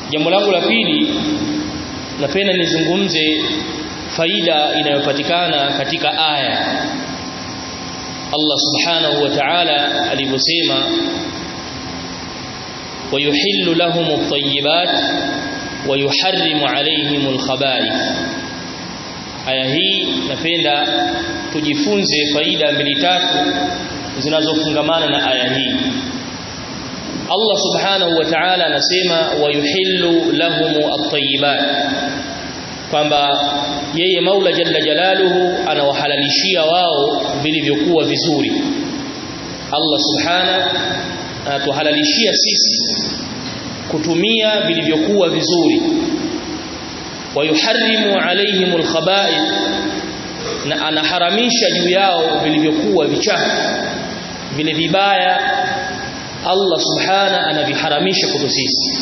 jambo langu la pili napenda nizungumze faida inayopatikana katika aya Allah subhanahu wa ta'ala alivyosema ويحل لهم الطيبات ويحرم عليهم الخبائث aya hii napenda tujifunze faida mbili tatu zinazofungamana na aya hii Allah subhanahu wa ta'ala anasema wayuhillu lahum at-tayyibat kwamba yeye Maula jalla jalaluhu anawahalalishia wao vilivyokuwa vizuri Allah subhanahu anatuhalalishia sisi kutumia vilivyokuwa vizuri wayuharrimu alaihim alkhaba'ith na anaharamisha juu yao vilivyokuwa vichafu vile vibaya Allah subhana anaviharamisha kwetu sisi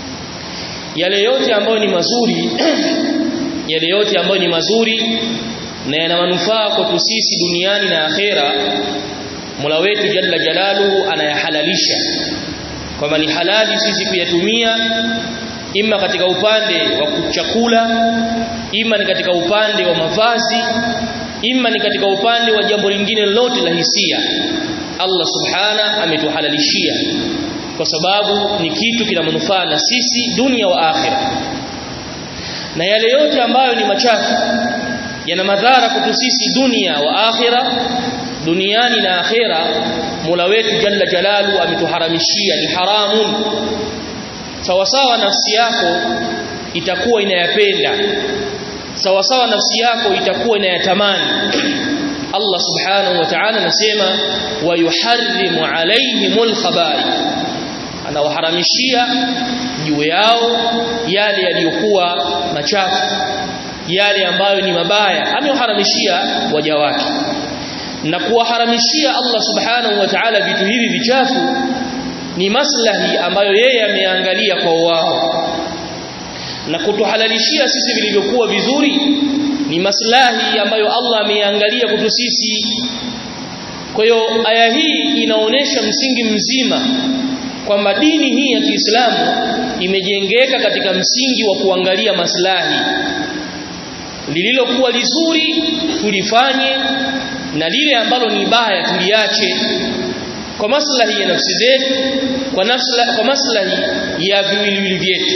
yale yote ambayo ni mazuri yale yote ambayo ni mazuri na yana manufaa kwetu sisi duniani na akhera Mola wetu Jalla Jalaluhu anayahalalisha kwamba ni halali sisi kuyatumia ima katika upande wa chakula ima ni katika upande wa mavazi ima ni katika upande wa jambo lingine lolote la hisia Allah subhana ametuhalalishia kwa sababu ni kitu kina manufaa na sisi dunia wa akhira na yale yote ambayo ni machafu yana madhara kwetu sisi dunia wa akhira duniani na akhira Mola wetu Jalla Jalalu ametuharamishia ni haramun sawa sawa nafsi yako itakuwa inayapenda sawa sawa nafsi yako itakuwa inayatamani Allah subhanahu wa ta'ala anasema wa yuharrimu alaihimul khaba'ith anawaharamishia juu yao yale yaliyokuwa machafu yale ambayo ni mabaya amewaharamishia waja wake na kuwaharamishia Allah subhanahu wa ta'ala vitu hivi vichafu ni maslahi ambayo yeye ameangalia kwa wao na kutuhalalishia sisi vilivyokuwa vizuri ni maslahi ambayo Allah ameangalia kwetu sisi kwa hiyo aya hii inaonesha msingi mzima kwamba dini hii ya Kiislamu imejengeka katika msingi wa kuangalia maslahi lililokuwa lizuri tulifanye na lile ambalo ni baya tuliache kwa maslahi ya nafsi zetu kwa maslahi kwa maslahi ya viwiliwili vyetu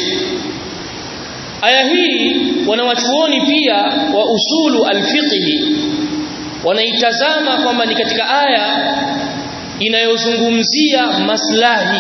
aya hii wanawachuoni pia wa usulu alfiqhi wanaitazama kwamba ni katika aya inayozungumzia maslahi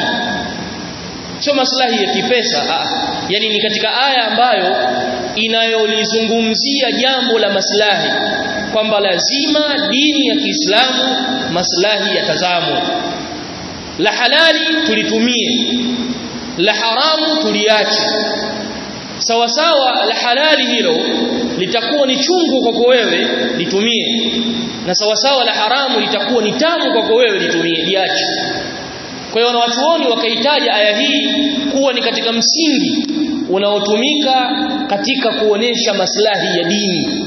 sio maslahi ya kipesa ah, yani ni katika aya ambayo inayolizungumzia jambo la maslahi kwamba lazima dini ya Kiislamu maslahi yatazamwe la halali tulitumie la haramu tuliache sawa sawa la halali hilo litakuwa ni chungu kwako wewe litumie na sawa sawa la haramu litakuwa ni tamu kwako wewe litumie liache kwa hiyo wanawachuoni wakaitaja aya hii kuwa ni katika msingi unaotumika katika kuonesha maslahi ya dini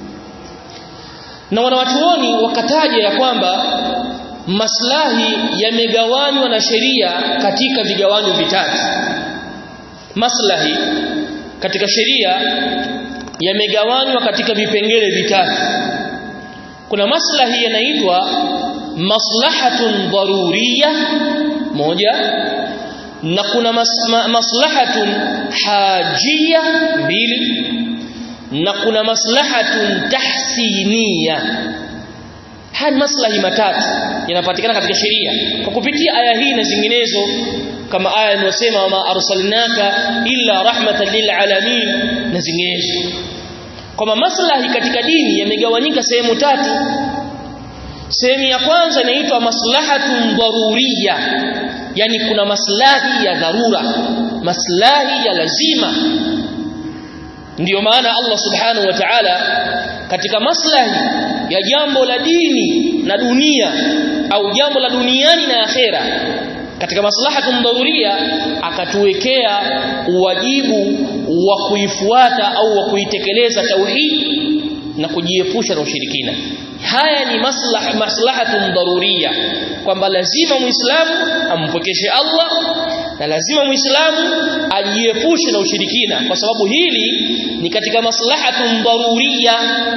na wanawachuoni wakataja ya kwamba maslahi yamegawanywa na sheria katika vigawanyo vitatu maslahi katika sheria yamegawanywa katika vipengele vitatu kuna maslahi yanaitwa maslahatun daruriyya moja na kuna mas, ma, maslahatun hajiyya mbili na kuna maslahatun tahsiniya haya maslahi matatu yanapatikana katika sheria kwa kupitia aya hii na zinginezo kama aya inayosema wama arsalnaka illa rahmatan lil alamin na zinginezo kwamba maslahi katika dini yamegawanyika sehemu tatu sehemu ya kwanza inaitwa maslahatun daruriyya yani kuna maslahi ya dharura maslahi ya lazima ndiyo maana Allah subhanahu wa ta'ala katika maslahi ya jambo la dini na dunia au jambo la duniani na akhera katika maslahatun dharuria akatuwekea uwajibu wa kuifuata au wa kuitekeleza tauhid na kujiepusha na ushirikina haya ni maslah maslahatun dharuria kwamba lazima muislamu ampokeshe Allah na lazima muislamu ajiepushe na ushirikina kwa sababu hili ni katika maslahatun daruriya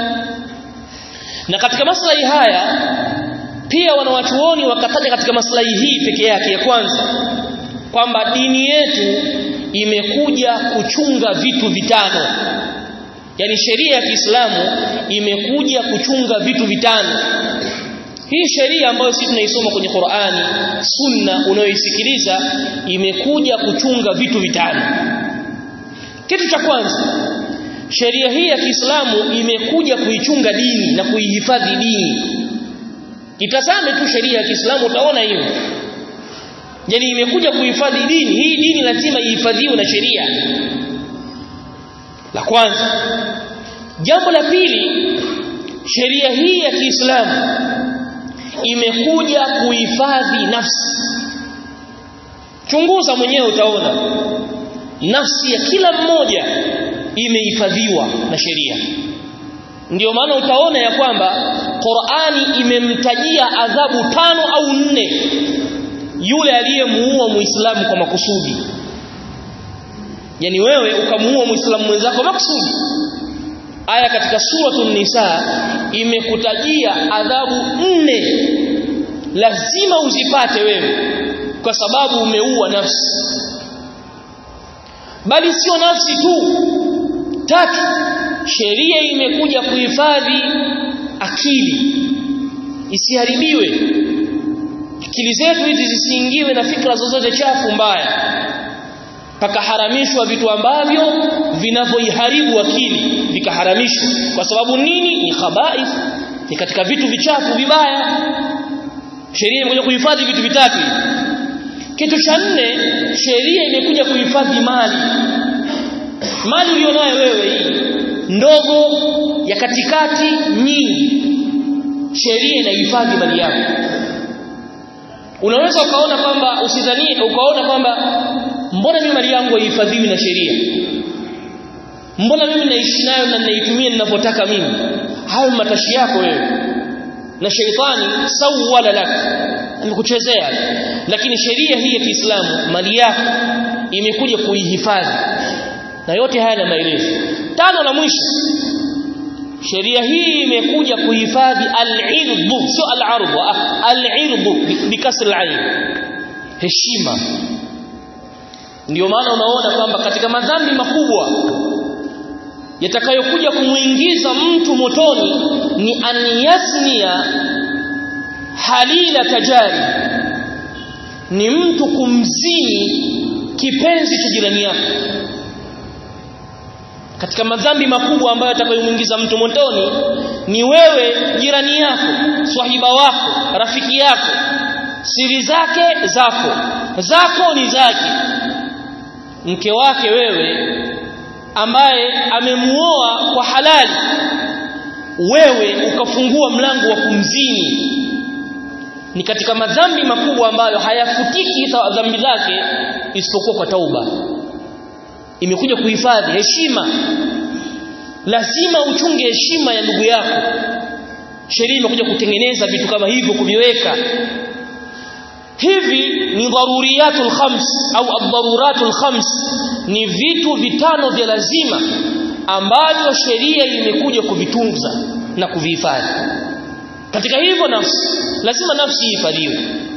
na katika maslahi haya pia wanawachuoni wakataja katika maslahi hii peke yake ya kwanza kwamba dini yetu imekuja kuchunga vitu vitano yani sheria ya Kiislamu imekuja kuchunga vitu vitano hii sheria ambayo sisi tunaisoma kwenye Qur'ani sunna unayoisikiliza imekuja kuchunga vitu vitano kitu cha kwanza sheria hii ya Kiislamu imekuja kuichunga dini na kuihifadhi dini itazame tu sheria ya Kiislamu utaona hiyo yani imekuja kuhifadhi dini hii dini lazima ihifadhiwe na sheria la kwanza jambo la pili sheria hii ya Kiislamu imekuja kuhifadhi nafsi chunguza mwenyewe utaona nafsi ya kila mmoja imehifadhiwa na sheria ndiyo maana utaona ya kwamba Qur'ani imemtajia adhabu tano au nne yule aliyemuua muislamu kwa makusudi yani wewe ukamuua muislamu mwenzako makusudi aya katika suratul nisa imekutajia adhabu nne lazima uzipate wewe kwa sababu umeua nafsi bali sio nafsi tu tatu sheria imekuja kuhifadhi akili isiharibiwe akili zetu hizi zisiingiwe na fikra zozote chafu mbaya pakaharamishwa vitu ambavyo vinavyoiharibu akili vikaharamishwa kwa sababu nini ni khabaith ni katika vitu vichafu vibaya sheria imekuja kuhifadhi vitu vitatu kitu cha nne sheria imekuja kuhifadhi mali mali ulionayo wewe hii ndogo ya katikati nyingi sheria inahifadhi mali yako unaweza ukaona kwamba usidhanie ukaona kwamba mbona mimi mali yangu haihifadhiwi na sheria mbona mimi naishi nayo na ninaitumia ninavyotaka mimi hayo matashi yako wewe na sheitani sawala lak amekuchezea lakini sheria hii ya Kiislamu mali yako imekuja kuihifadhi na yote haya na maelezo tano la mwisho sheria hii imekuja kuhifadhi al-irdhu sio al-ardhu al-irdhu bikasr al-ain heshima ndio maana unaona kwamba katika madhambi makubwa yatakayokuja kumuingiza mtu motoni ni an yasnia halila tajari ni mtu kumzini kipenzi cha jirani yako katika madhambi makubwa ambayo atakayomuingiza mtu motoni ni wewe jirani yako swahiba wako rafiki yako siri zake zako zako ni zake mke wake wewe ambaye amemuoa kwa halali wewe ukafungua mlango wa kumzini ni katika madhambi makubwa ambayo hayafutiki dhambi zake isipokuwa kwa tauba imekuja kuhifadhi heshima lazima uchunge heshima ya ndugu yako sheria imekuja kutengeneza vitu kama hivyo kuviweka hivi ni daruriyatul khams au ad-daruratul khams ni vitu vitano vya lazima ambavyo sheria imekuja kuvitunza na kuvihifadhi katika hivyo nafsi lazima nafsi ihifadhiwe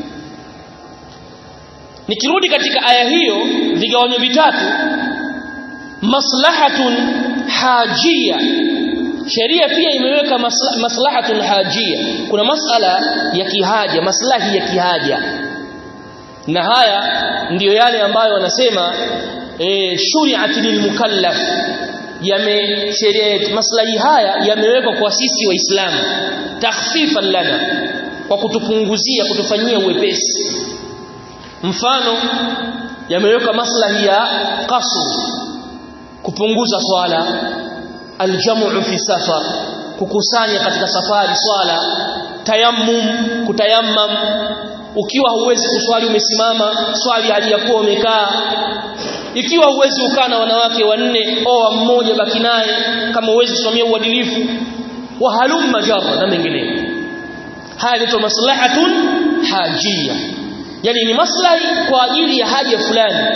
nikirudi katika aya hiyo vigawanyo vitatu maslahatun hajia sheria pia imeweka masla, maslahatun hajia kuna masala ya kihaja maslahi ya kihaja na haya ndiyo yale ambayo wanasema e, shuri'at lilmukallaf yame sheria maslahi haya yamewekwa kwa sisi waislamu takhfifan lana kwa kutupunguzia kutufanyia uwepesi mfano yamewekwa maslahi ya qasr kupunguza swala aljamu fi safar kukusanya katika safari swala tayammum kutayammam ukiwa huwezi kuswali umesimama swali hali ya kuwa umekaa ikiwa huwezi ukaa na wanawake wanne oa mmoja baki naye kama huwezi kusomea uadilifu wa halum majarra na mengineyo haya ni maslahatun hajia yani ni maslahi kwa ajili ya haja fulani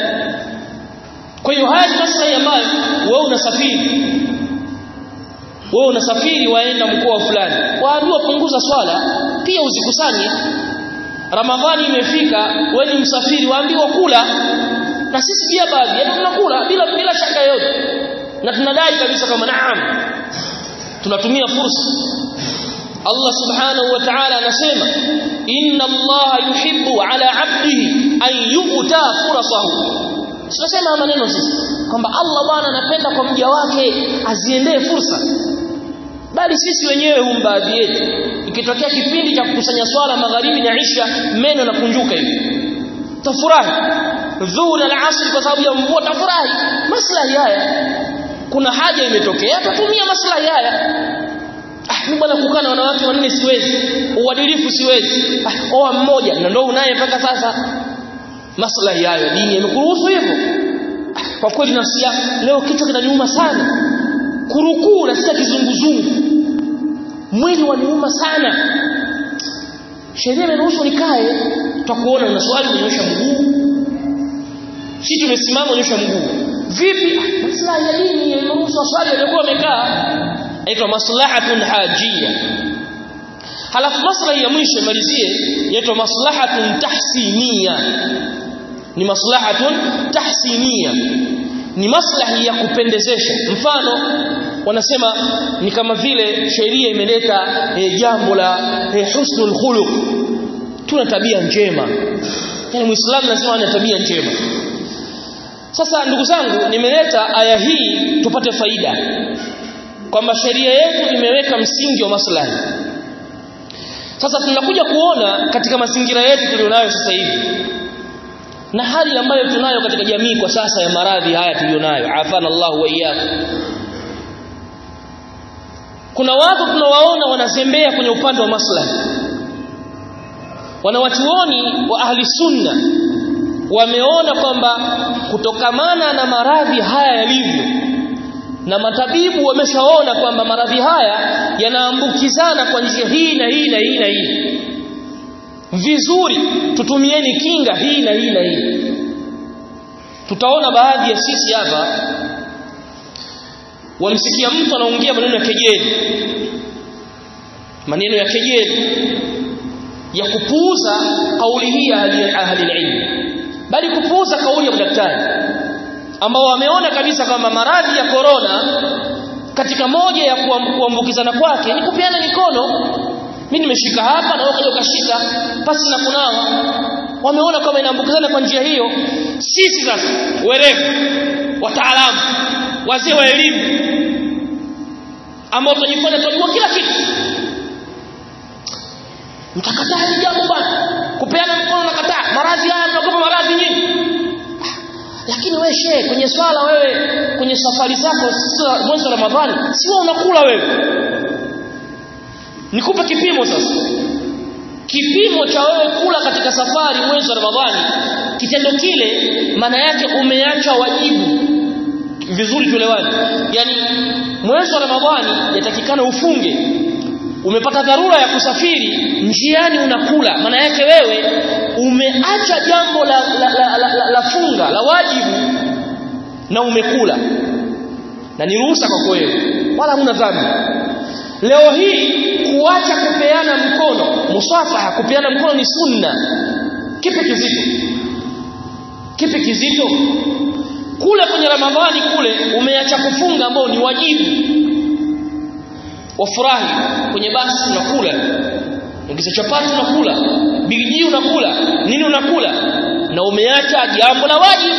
kwa hiyo haya ni maslahi ambayo wewe unasafiri wewe unasafiri waenda mkoa fulani waambiwa punguza swala pia usikusanye ramadhani imefika wewe ni msafiri waambiwa kula na sisi pia baadhi yetu tunakula bila bila shaka yote na tunadai kabisa kama naam tunatumia fursa Allah subhanahu wa ta'ala anasema inna Allah yuhibbu ala 'abdihi an yu'ta fursahu tunasema maneno sisi kwamba Allah bwana anapenda kwa mja wake aziendee fursa bali sisi wenyewe hum baadhi yetu ikitokea kipindi cha kukusanya swala magharibi na isha meno na kunjuka hivi tafurahi dhuhuri na asri kwa sababu ya mvua tafurahi maslahi haya kuna haja imetokea tutumia maslahi haya ah mimi bwana kukaa na wanawake wanne siwezi uadilifu siwezi ah oa mmoja na ndio unaye mpaka sasa maslahi hayo dini imekuruhusu hivyo ah, kwa kweli nafsi yangu leo kichwa kinaniuma sana kurukuu nasikia kizunguzungu mwili waniuma sana sheria imeruhusu nikae tutakuona una swali unyosha mguu si tumesimama unyosha mguu vipi maslahi ya dini imeruhusu swali waliokuwa wamekaa inaitwa maslahatun hajia halafu maslahi ya mwisho malizie inaitwa maslahatun tahsinia ni maslahatun tahsinia ni maslahi ya kupendezesha mfano wanasema ni kama vile sheria imeleta e, jambo la e, husnul khuluq tuna tabia njema yani muislamu lazima ana tabia njema sasa ndugu zangu nimeleta aya hii tupate faida kwamba sheria yetu imeweka msingi wa maslahi sasa tunakuja kuona katika mazingira yetu tulionayo sasa hivi na hali ambayo tunayo katika jamii kwa sasa ya maradhi haya tulionayo afana Allah wa iyyakum kuna watu tunawaona wanazembea kwenye upande wa maslahi wanawachuoni wa ahli sunna wameona kwamba kutokamana na maradhi haya yalivyo na matabibu wameshaona kwamba maradhi haya yanaambukizana kwa njia hii na hii na hii na hii vizuri tutumieni kinga hii na hii na hii tutaona baadhi ya sisi hapa wamsikia mtu anaongea maneno ya kejeli maneno ya kejeli ya kupuuza kauli hii ya ahli ilmu bali kupuuza kauli ya daktari ambao wameona kabisa kwamba maradhi ya korona katika moja ya kuambukizana kwake ni kupeana mikono mimi nimeshika hapa na wewe ukashika pasi na kunawa wameona kama inaambukizana kwa njia hiyo sisi sasa werevu wataalamu wazee wa elimu ambao tunajifanya tunajua kila kitu mtakataa hili jambo bwana kupeana mkono na kataa maradhi haya mnaogopa maradhi nyingi lakini wewe shehe kwenye swala wewe kwenye safari zako mwezi wa Ramadhani si wewe unakula wewe nikupe kipimo sasa kipimo cha wewe kula katika safari mwezi wa Ramadhani kitendo kile maana yake umeacha wajibu vizuri tulewani yani mwezi wa Ramadhani yatakikana ufunge umepata dharura ya kusafiri njiani unakula maana yake wewe umeacha jambo la, la, la, la, la, la funga la wajibu na umekula na ni ruhusa kwa wewe wala huna dhambi leo hii kuacha kupeana mkono musafaha kupeana mkono ni sunna kipi kizito kipi kizito kule kwenye ramadhani kule umeacha kufunga ambao ni wajibu wafurahi kwenye basi unakula ongeza chapati unakula bigiji unakula nini unakula na umeacha jambo la wajibu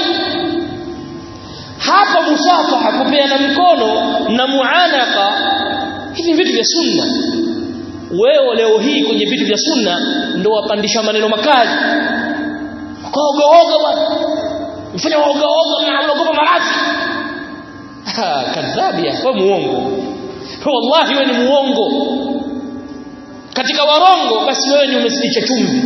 hapa musafaha kupeana mkono na muanaka hivi vitu vya sunna wewe leo hii kwenye vitu vya sunna ndio wapandisha maneno makali kaoga oga bwana mfanya oga oga na unaogopa maradhi kadhabia wewe muongo wallahi wewe ni muongo katika warongo basi wewe ni umesitisha chumvi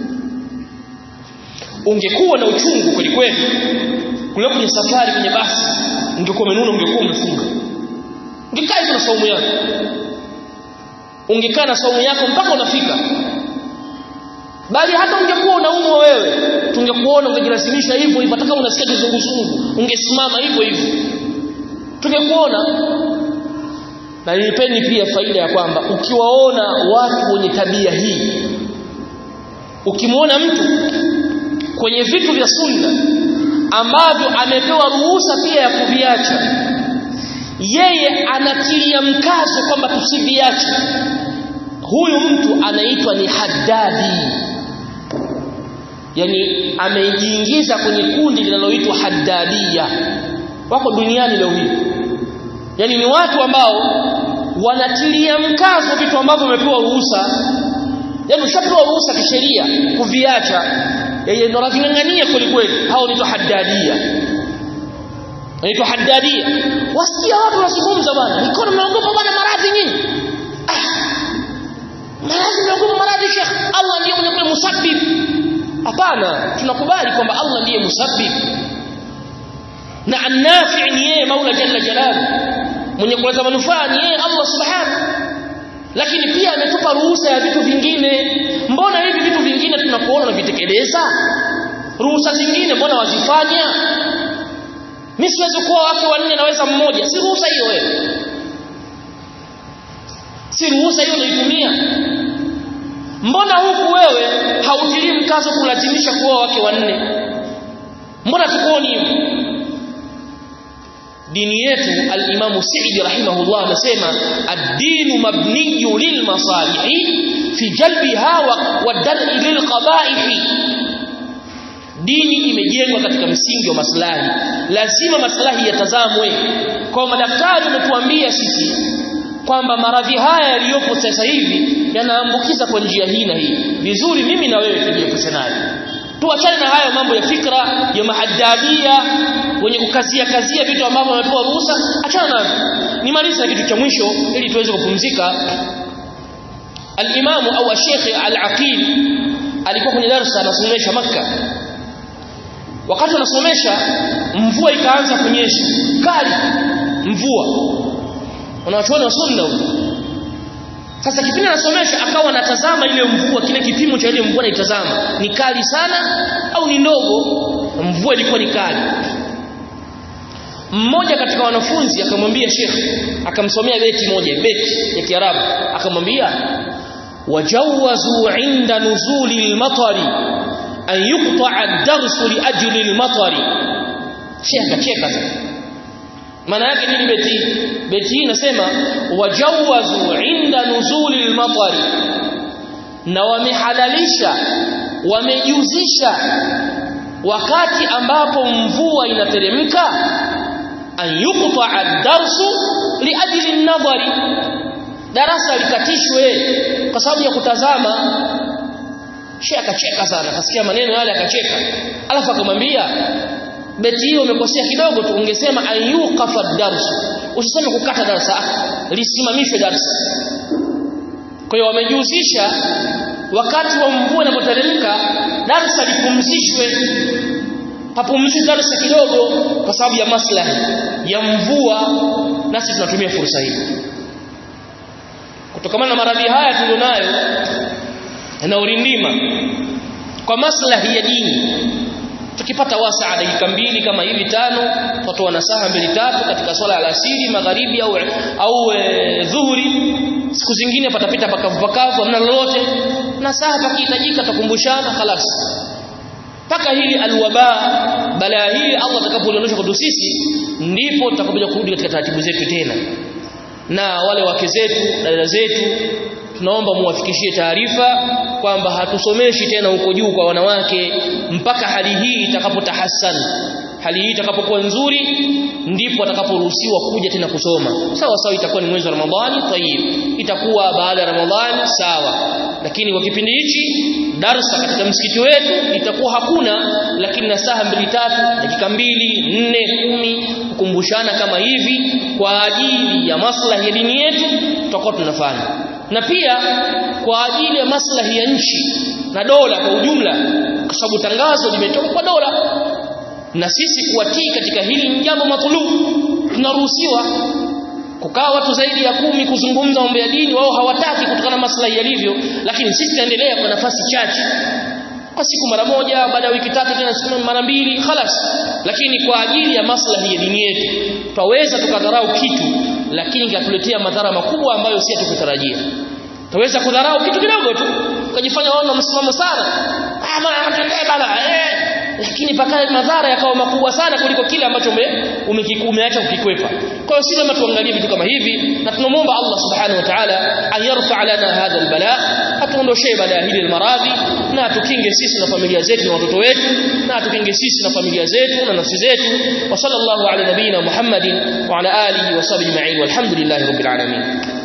ungekuwa na uchungu kweli kweli kule kwenye safari kwenye basi ungekuwa umenuna ungekuwa umefunga ungekaa hivyo na saumu yako ungekaa na saumu yako mpaka unafika bali hata ungekuwa unaumwa wewe tungekuona ungejilazimisha hivyo hivyo hata kama unasikia kizunguzungu ungesimama hivyo hivyo tungekuona na nilipeni pia faida ya kwamba ukiwaona watu wenye tabia hii ukimwona mtu kwenye vitu vya sunna ambavyo amepewa ruhusa pia ya kuviacha yeye anatilia mkazo kwamba tusiviache huyu mtu anaitwa ni haddadi yani amejiingiza kwenye kundi linaloitwa haddadia wako duniani leo hii yani ni watu ambao wanatilia mkazo vitu ambavyo wamepewa ruhusa yani ushapewa ruhusa kisheria kuviacha yeye ndo anavingangania kweli kweli hao ni haddadia anaitwa haddadia wasikia watu wanazungumza bwana mikono mnaogopa bwana maradhi nyinyi ah maradhi mnaogopa maradhi shekh Allah ndiye mwenye musabbib hapana tunakubali kwamba Allah ndiye musabbib na annafi ni yeye Mola jalla jalalu mwenye kuleta manufaa ni yeye Allah subhanahu lakini pia ametupa ruhusa ya vitu vingine mbona hivi vitu vingine tunakuona unavitekeleza ruhusa zingine mbona wazifanya mimi siwezi kuwa wake wanne naweza mmoja si ruhusa hiyo wewe si ruhusa hiyo unaitumia mbona huku wewe hautilii mkazo kulazimisha kuoa wake wanne mbona tukuoni hivyo dini yetu al-Imam Sa'idi rahimahullah anasema ad-dinu mabniyu lil masalihi fi jalbiha wa dar'i lil qaba'ihi dini imejengwa katika msingi wa maslahi lazima maslahi yatazamwe kwa madaktari wametuambia sisi kwamba maradhi haya yaliyopo sasa hivi yanaambukiza kwa njia hii na hii vizuri mimi na wewe tujiepushe nayo tuachane na hayo mambo ya fikra ya mahaddadia wenye kukazia kazia vitu ambavyo wamepewa ruhusa achana navyo nimalize na kitu cha mwisho ili tuweze kupumzika al-imamu au al-sheikh al-aqil alikuwa kwenye darasa anasomesha maka wakati anasomesha mvua ikaanza kunyesha kali mvua wanawachuoni wa sunna sasa kipindi anasomesha akawa anatazama ile mvua kile kipimo cha ile mvua anaitazama ni kali sana au ni ndogo mvua ilikuwa ni kali mmoja katika wanafunzi akamwambia Sheikh akamsomea beti moja beti ya Kiarabu akamwambia wajawazu inda nuzuli al-matari an yuqta'a ad-darsu li ajli al-matari Sheikh akacheka sana maana yake nini beti beti hii inasema wajawazu inda nuzuli al-matari na wamehalalisha wamejuzisha wakati ambapo mvua inateremka an yuqta'a ad-darsu li ajli an-nadhari darasa likatishwe kwa sababu ya kutazama Sheikh akacheka sana akasikia maneno yale akacheka alafu akamwambia beti hiyo umekosea kidogo tu ungesema ayuqafa ad-darsu usiseme kukata darasa lisimamishwe darasa kwa hiyo wamejihusisha wakati wa mvua inapoteremka darasa lipumzishwe papumzishwe darasa kidogo kwa sababu ya maslahi ya mvua nasi tunatumia fursa hii kutokana na maradhi haya tulionayo na urindima kwa maslahi ya dini tukipata wasaa dakika mbili kama hivi tano watoa nasaha mbili tatu katika swala ya alasiri magharibi au au e, dhuhuri siku zingine patapita pakavu pakavu hamna lolote nasaha pakihitajika tukumbushana khalas paka hili alwaba balaa hili Allah atakapoliondosha kwetu sisi ndipo tutakapokuja kurudi katika taratibu zetu tena na wale wake zetu dada zetu tunaomba muwafikishie taarifa kwamba hatusomeshi tena huko juu kwa wanawake mpaka hali hii itakapotahassan hali hii itakapokuwa nzuri ndipo atakaporuhusiwa kuja tena kusoma sawa sawa itakuwa ni mwezi wa Ramadhani tayib itakuwa baada ya Ramadhani sawa lakini kwa kipindi hichi darsa katika msikiti wetu itakuwa hakuna lakini na saa mbili tatu dakika mbili nne kumi kukumbushana kama hivi kwa ajili ya maslahi ya dini yetu tutakuwa tunafanya na pia kwa ajili ya maslahi ya nchi na dola kwa ujumla kwa sababu tangazo limetoka kwa dola na sisi kuwatii katika hili ni jambo matulub tunaruhusiwa kukaa watu zaidi ya kumi kuzungumza mambo ya dini wao hawataki kutokana na maslahi yalivyo lakini sisi tunaendelea kwa nafasi chache kwa siku mara moja baada ya wiki tatu tena siku mara mbili khalas lakini kwa ajili ya maslahi ya dini yetu twaweza tukadharau kitu lakini katuletea madhara makubwa ambayo si tukutarajia Taweza kudharau kitu kidogo tu ukajifanya waona msimamo sana ah bana bana eh lakini pakae madhara yakawa makubwa sana kuliko kile ambacho umekiacha ukikwepa kwa hiyo si lazima tuangalie vitu kama hivi na tunamwomba Allah subhanahu wa ta'ala ayarfa lana hadha albala atuondoshee balaa hili almaradhi na atukinge sisi na familia zetu na watoto wetu na atukinge sisi na familia zetu na nafsi zetu wa sallallahu ala nabina muhammadin wa ala alihi wa sahbihi ma'in walhamdulillahi rabbil alamin